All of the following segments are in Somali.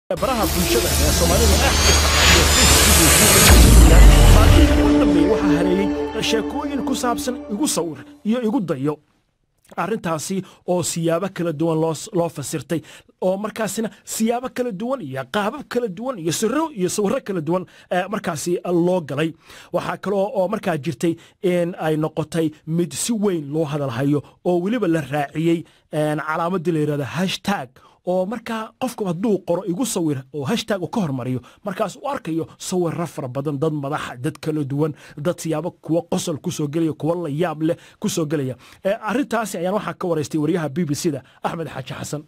baraha bulshada ee soomaalida aad u dambeeyey waxaa hareeyey sheekooyin ku saabsan igu sawir iyo igu dayo arrintaasi oo siyaabo kala duwan loo fasirtay oo markaasina siyaabo kala duwan iyo qaabab kala duwan iyo siro iyo sawiro kala duwan markaasi loo galay waxaa kaloo oo markaa jirtay in ay noqotay mid si weyn loo hadalhayo oo weliba la raaciyey calaamadii la yidhahda hashtag oo markaa qofku hadduu qoro igu sawir oo hashtag uu ka hormariyo markaas u arkayo sawirro fara badan dad madaxa dad kala duwan dad siyaabo kuwa qosol kusoo gelaya kuwa la yaab leh kusoo gelaya arrintaasi ayaan waxaa ka waraystay wariyaha b b c da axmed xaaji xasan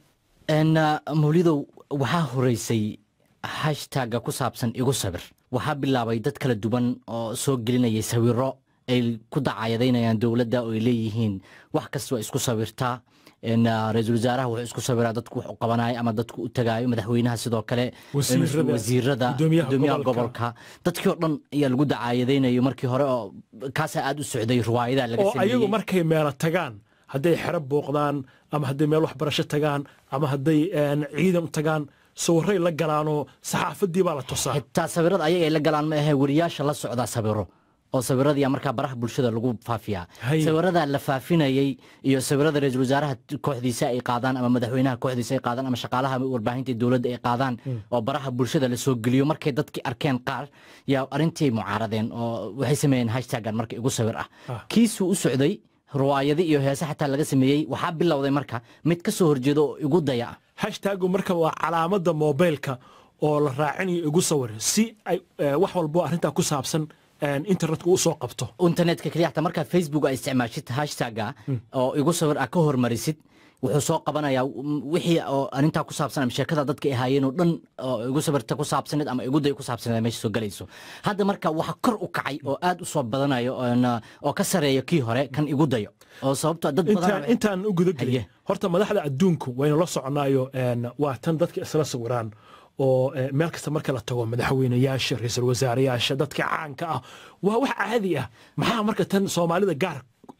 mawlidow waxaa horeysay hashtagga ku saabsan igu sawir waxaa bilaabay dad kala duwan oo soo gelinayay sawiro ay ku dacayadaynayaan dowladda oo ay leeyihiin wax kasta waa isku sawirtaa ra-iisul wasaaraha wuxuu isku sawiraa dadku wax u qabanayo ama dadku u tagaayo madaxweynaha sidoo kale wasiirada gudoomiyaha gobolka dadkii oo dhan ayaa lagu dacaayadaynayo markii hore oo kaasaa aad u socday riwaayadaha laga oo ayagu markay meelo tagaan hadday xero booqdaan ama hadday meel waxbarasho tagaan ama hadday ciidan tagaan sawiray la galaanoo saxaafadii baa la tusaa xitaa sawirada ayaga ay la galaan ma ahe weriyaasha la socdaa sawiro oo sawirradii markaa baraha bulshada lagu faafiyaa sawirada la faafinayey iyo sawirada ra-iisul wasaaraha kooxdiisa ay qaadaan ama madaxweynaha kooxdiisa ay qaadaan ama shaqaalaha warbaahinta dowladda ay qaadaan oo baraha bulshada la soo geliyo markay dadkii arkeen qaar yaa arrintii mucaaradeen oo waxay sameeyeen hashtagan marka igu sawir ah kiisuu u socday riwaayadi iyo heese xataa laga sameeyey waxaa bilowday marka mid ka soo horjeedo oo igu daya ah hashtagu marka waa calaamada mobilka oo la raacinayo igu sawir si ay wax walbo arrintaa ku saabsan internetka u soo qabto internetka keliya xataa markaa facebook aa isticmaashid hashtagga oo igu sawir aa ka hormarisid wuxuu soo qabanayaa wixii oo arrintaa ku saabsan ama sheekada dadka ay haayeen oo dhan oo igu sawirta ku saabsaneed ama igu day ku saabsaneed meesha soo galayso hadda marka waxa kor u kacay oo aad u soo badanayo oo ka sareeyo kii hore kan igu dayo oo sababto dad badan intaan u guda gelin horta madaxda adduunku waynu la soconaayo waa tan dadka isla sawiraan oo meel kasta marka la tago madaxweynayaasha ra-iisul wasaareyaasha dadka caanka ah waa wax caadi ah maxaa marka tan soomaalida gaar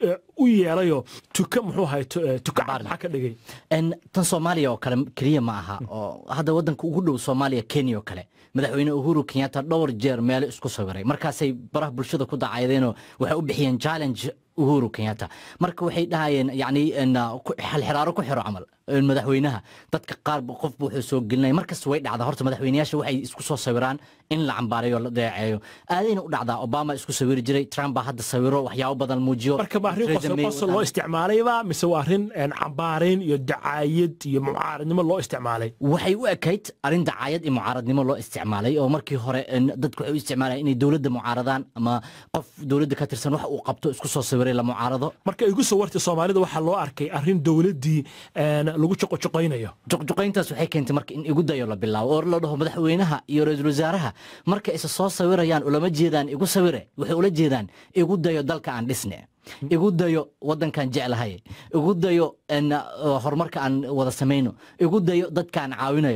u yeelayo tuka muxuu ahay tuka maxaa ka dhigay tan soomaaliya oo kale keliya ma aha oo hadda waddanka ugu dhow soomaaliya kenya oo kale madaxweyne uhuru kenyatta dhowr jeer meelo isku sawiray markaasay baraha bulshada ku dacaydeenoo waxay u bixiyeen challenge uhuru kenyatta marka waxay dhahayeen yani xalxiraaro ku xiro camal madaxweynaha dadka qaar qofba wuxuu soo gelinaya markasta way dhacdaa horta madaxweynayaasha waxay isku soo sawiraan in la cambaarayo la deeceeyo aadayna u dhacdaa obama isku sawiri jiray trump baa hadda sawiro waxyaabo badan muujiyo marka ma arrin qosol loo isticmaalayba mise waa arrin cambaarayn iyo dacaayad iyo mucaaradnimo loo isticmaalay waxay u ekayd arrin dacaayad iyo mucaaradnimo loo isticmaalay oo markii hore dadku waxay u isticmaalayaan inay dowladda mucaaradaan ama qof dowladda ka tirsan wax uu qabto isku soo sawiray la mucaarado marka igu soo wartay soomaalida waxaa loo arkay arrin dowladdii lagu joqojoqaynayo joqjoqayntaas waxay keentay marka in igu dayo la bilaabo oo la dhaho madaxweynaha iyo ra-iisul wasaaraha marka isa soo sawirayaan ulama jeedaan igu sawire waxay ula jeedaan igu dayo dalka aan dhisne igu dayo waddankaan jeclahay igu dayo horumarka aan wada samayno igu dayo dadka aan caawinayo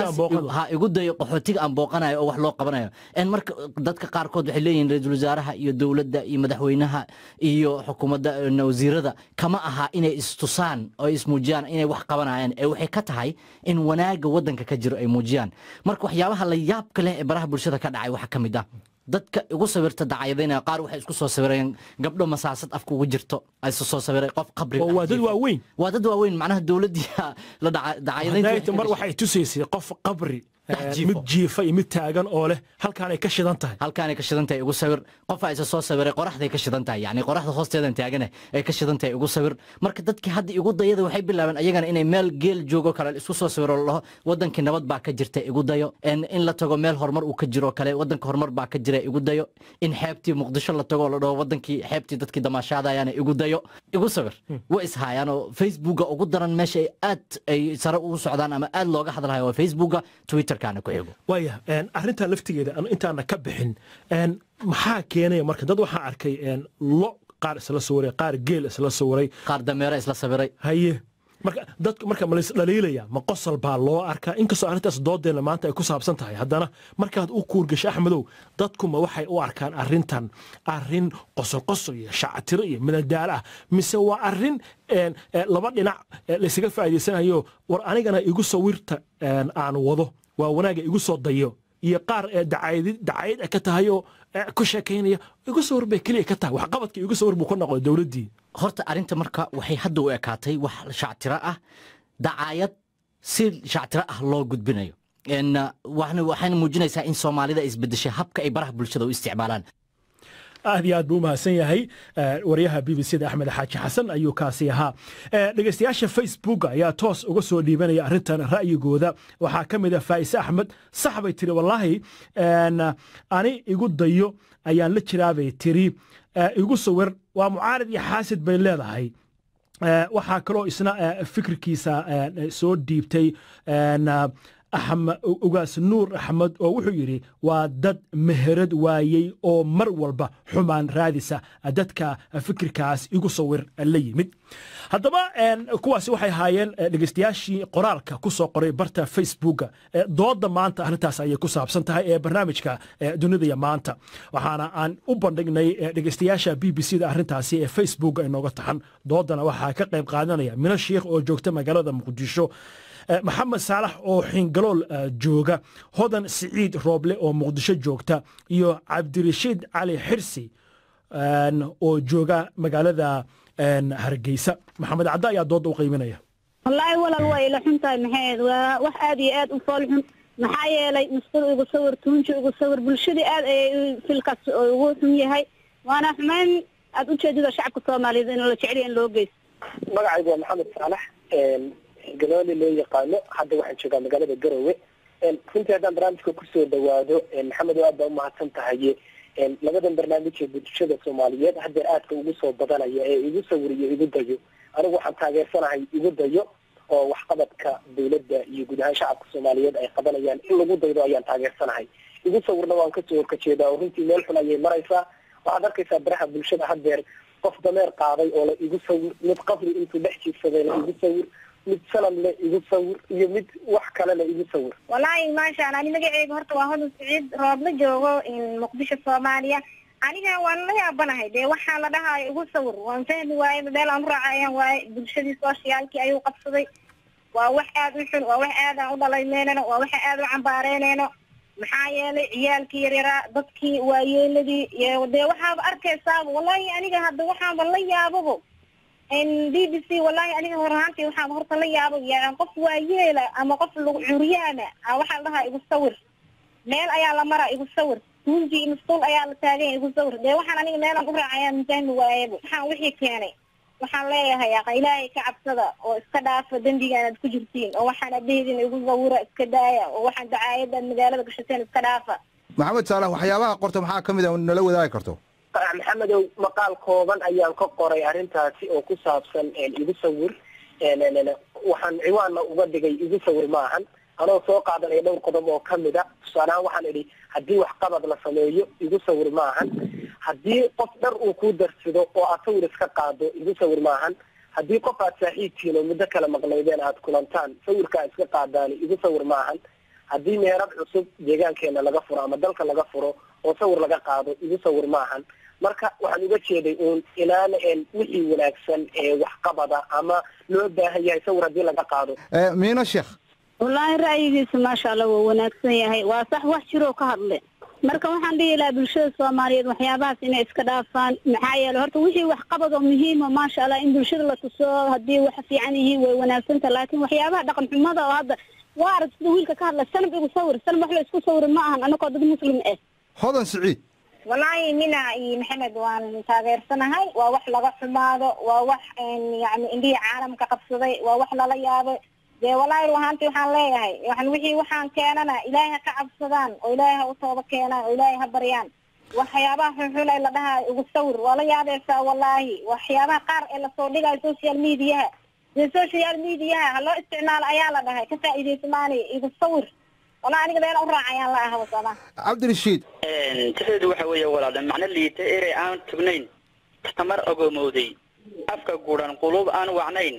ha igu dayo qaxootiga aan booqanayo oo wax loo qabanayo marka dadka qaarkood waxay leeyihin ra-iisul wasaaraha iyo dowladda iyo madaxweynaha iyo xukuumadda wasiirada kama aha inay istusaan oo ismuujiyaan inay wax qabanayaan ee waxay ka tahay in wanaaga waddanka ka jiro ay muujiyaan marka waxyaabaha la yaabka leh ee baraha bulshada ka dhacay waxaa ka mid ah dadka igu sawirta dacayadeynaya qaar waxay isku soo sawireen gabdho masaasad afka ugu jirto ay isu soo sawiray qof qabri oo waa dad waaweyn waa dad waaweyn macnaha dowladdii la dacayadeynta mar waxay tusaysay qof qabri mid jiifa iyo mid taagan oo leh halkaanay ka shidan tahay halkaanay ka shidan tahay igu sawir qofaa isa soo sawiray qoraxday ka shidan tahay yacni qoraxda hoosteedan taagane ay ka shidan tahay igu sawir marka dadkii hadda igu dayada waxay bilaabeen ayagana inay meel geel joogo kale isku soo sawiro laho wadankii nabad baa ka jirta igu dayo in la tago meel horumar uu ka jiro kale wadanka horumar baa ka jira igu dayo in xeebtii muqdisho la tago la dhaho wadankii xeebtii dadkii damaashaadayaan igu dayo igu sawir way ishaayaan oo facebooka ugu daran meesha ay aad ay sare ugu socdaan ama aad looga hadlayo waa facebooka twitter waaya arrintaa laftigeeda intaana ka bixin maxaa keenaya marka dad waxaa arkay lo qaar isla sawiray qaar geel isla sawiray qaar dameere isla sawiray haye marka dadku marka ma laysdhaliilaya ma qosol baa loo arkaa inkastoo arrintaas doodeena maanta ay ku saabsan tahay haddana markaad u kuurgasho axmedow dadkuma waxay u arkaan arrintan arrin qosol qosol iyo shactiro iyo midadaalo ah mise waa arrin laba dhinac laysaga faa'iidaysanayo war anigana igu sawirta aan wado waa wanaaga igu soo dayo iyo qaar ee dacayad dacayad ay ka tahay oo eh, ku sheekaynaya igu sawir bay keliya ka tahay waxqabadka igu sawir buu ka noqday dowladdii horta arrinta marka waxay hadda u ekaatay wax shactiro ah dacaayad si shactiro ah loo gudbinayo En, uh, waxna- waxayna muujinaysaa in soomaalida ay isbedeshay habka ay baraha bulshada u isticmaalaan aad iyo aad buu u mahadsan yahay eh, waryaha b b c da axmed xaaji xasan ayuu kaasi ahaa Eh, dhegeystayaasha facebook ayaa toos uga soo dhiibanaya arrintan ra'yigooda waxaa ka mid a faa'ise axmed sax bay tiri wallaahi en, ani igu dayo ayaan la jiraa bay tiri Eh, igu sawir waa mucaarad iyo xaasid bay leedahay Eh, waxaa kaloo isna eh, fikirkiisa eh, soo dhiibtay en, ah, axmed ugaas nuur axmed oo wuxuu yidhi waa dad meherad waayey oo mar walba xumaan raadisa dadka fikirkaas igu sawir la yimid haddaba en, kuwaasi waxay ahaayeen eh, dhegeystayaashii qoraalka ku soo qoray barta facebooka Eh, dooda maanta arrintaas ayay ku saabsan tahay ee barnaamijka eh, dunida iyo maanta waxaana aan u bandhignay eh, dhegeystayaasha b b c da arrintaasi ee facebook inooga taxan doodana waxaa ka qayb qaadanaya mino shiikh oo joogta magaalada muqdisho Eh, maxamed saalax oo xingalool eh, jooga hodan siciid rooble oo muqdisho joogta iyo cabdirashiid cali xirsi en, oo jooga magaalada en, hargeysa maxamed cadde ayaa dooda u qiiminaya wallaahi walaal waa ila xun tahay maxayd waa wax aad iyo aad u fool xun maxaa yeelay musqul igu sawir tuunji igu sawir bulshadii aad ayay filkaas ugu xun yahay waana xumaan aad ujeedida shacabka soomaaliyeed in la jecel yahay in loo geysto magacaygu waa maxamed saalax galooli loo yaqaano hadda waxaan joogaa magaalada garowe runtii haddaan barnaamijka kusoo dhawaado maxamed oo aad baa umahadsan tahay labadan barnaamij ee bulshada soomaaliyeed haddeer aadka ugu soo badanaya ee igu sawiriyo igu dayo anigu waxaan taageersanahay igu dayo oo waxqabadka dawladda iyo guud ahaan shacabka soomaaliyeed ay qabanayaan in lagu daydo ayaan taageersanahay igu sawirna waan kasoo horkajeedaa oo runtii meel xun ayay maraysaa waxaad arkaysaa baraha bulshada haddeer qof dameer qaaday oo la igu sawir mid qafri intuu dhex jiifsaday la igu sawir mid sanad le igu sawir iyo mid wax kale la igu sawir wallaahi maasha allah ani magaceyga horta waa hodan siciid roobla joogo muqdisho soomaaliya aniga waan la yaabanahay dee waxaa la dhahayo igu sawir waan fahmi waaye meel aan u raaca ayaan waaye bulshadii sooshiyaalkii ayuu qabsaday waa wax aad u xun waa wax aad aan u dhalaymeynano waa wax aad u cambaareyneyno maxaa yeelay ciyaalkii yaryaraa dadkii waayeeladii iyo dee waxaaba arkaysaaba wallahi aniga hadda waxaaba la yaababo b b c wallahi aniga hor ahaantii waxaan horta la yaabay yani qof waayeela ama qof lagu curyaana a waxaa la dhahaa igu sawir meel ayaa la maraa igu sawir tunji masquul ayaa la taagan igu sawir dee waxaan aniga meelaan u raacayaan fahmi waayaba waxaan wixii keenay waxaan leeyahay aqa ilaahay ka cabsada oo iska dhaafa dembigaan aad ku jirtiin oo waxaan adehdin igu sawira iska daaya oo waxaan dacaayada magaalada gashateen iska dhaafa maxamed saalax waxyaabaha qorta maxaa ka mid a nala wadaagi karto maxamedow maqaal kooban ayaan ka qoray arrintaasi oo ku saabsan igu sawir waxaan ciwaanna uga dhigay igu sawir maahan anoo soo qaadanaya dhowr qodob oo kamid a tusaalehaan waxaan idhi haddii waxqabad la sameeyo igu sawir maahan haddii qof dhar uu ku darsado oo aad sawir iska qaado igu sawir maahan haddii qof aad saaxiibtihiin oo muddo kala maqnaydeen aad kulantaan sawirkaa iska qaadaani igu sawir maahan haddii meherad cusub deegaankeena laga furo ama dalka laga furo oo sawir laga qaado igu sawir maahan marka waxaan uga jeeday uun inaana wixii wanaagsan ee waxqabada ama loo baahan yahay sawir haddii laga qaado miino sheekh wallaahi ra'yigiisa maasha allah waa wanaagsan yahay waa sax wax jiroo ka hadle marka waxaan dhihi lahaa bulshada soomaaliyeed waxyaabahaas inay iska dhaafaan maxaa yeele horta wixii waxqabad oo muhiima maasha allah in bulshada la tuso haddii wax fiican yihiin way wanaagsanta laakiin waxyaabaha dhaqan xumada oo hadda waa arag sida wiilka ka hadla sanab igu sawir sanab wax la isku sawiri ma ahan anagoo dad muslim ah hodan siciid wallaahi mina iyo maxamed waan taageersanahay waa wax laga xumaado waa wax yani indhihii caalamka qabsaday waa wax lala yaabay dee wallaahi ruhaantii waxaan leeyahay yani wixii waxaan keenana ilaahay ha ka cabsadaan oo ilaahay ha u tooba keenaan oo ilaahay ha baryaan waxyaabaha xunxun ee la dhahaa igu sawir waa la yaabaysaa wallaahi waxyaabaha qaar ee lasoo dhigayo social mediaha dee social mediaha ha loo isticmaalo ayaa la dhahay ka faa'iidaysmaani igu sawir walaa aniga meel u raacayaan la aha wasama cabdirashiid taxeedu waxa weeye walaal macno liita erey aan tugnayn tamar ogoomowday afka guudhan qulub aan wacnayn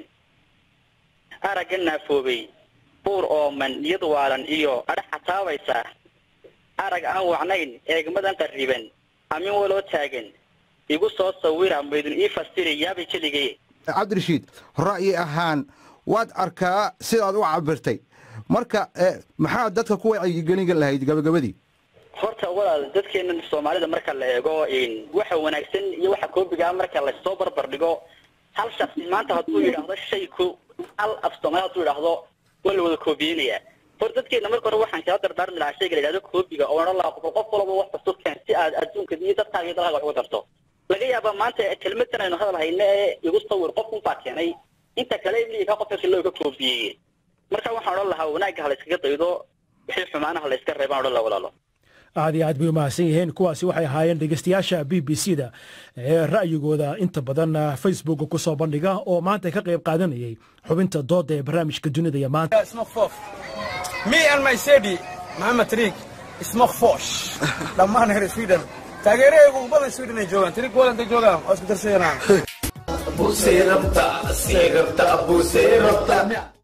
aragga naafoobay buur ooman niyad waalan iyo adhax xataabaysa arag aan wacnayn eegmadan qarriban amin waloo taagan igu soo sawira maydun ii fasiri yaabay keligay cabdirashiid ra'yi ahaan waad arkaa sidaad u cabirtay marka eh, maxaa dadka ku wacyigelin lahayd gabagabadii horta walaal dadkeena soomaalida marka la eego in waxa wanaagsan iyo waxa koobiga marka lasoo barbar dhigo hal shaksi maanta hadduu yidhaahdo shay ko hal af soomaali hadduu yidhaahdo waa la wada koobiyeynayaa hor dadkeena marka hore waxaan kala dardaarmi lahaa shayga la yidhahdo koobiga oo odhan lahaa qof qof walba wax kasto keen si aad adduunka iyo dadkaaga iyo dalkaaga wax uga darto laga yaabaa maanta kelmadan aynu hadal hayne ee igu sawir qof unbaa keenay inta kale imliga qofka kale ka koobiyey marka waxaan odhan lahaa wanaagga ha la iskaga daydo wixii xumaanaha la iska reebaan odhan lahaa walaalo aad iyo aad bay umahadsan yihiin kuwaasi waxay ahaayeen dhegeystayaasha b b c da ee ra'yigooda inta badan facebooka ku soo bandhiga oo maanta ka qayb qaadanayay xubinta dooda ee barnaamijka dunida iyo maanta smoke fof me and my sedi maxamed tariik smoke fosh dhammaan reer sweden taageerahaygu ugu badan sweden ay joogaan tariik walanta joogaan waa isku darsayanaa Abusei rabta, sei rabta, abusei rabta.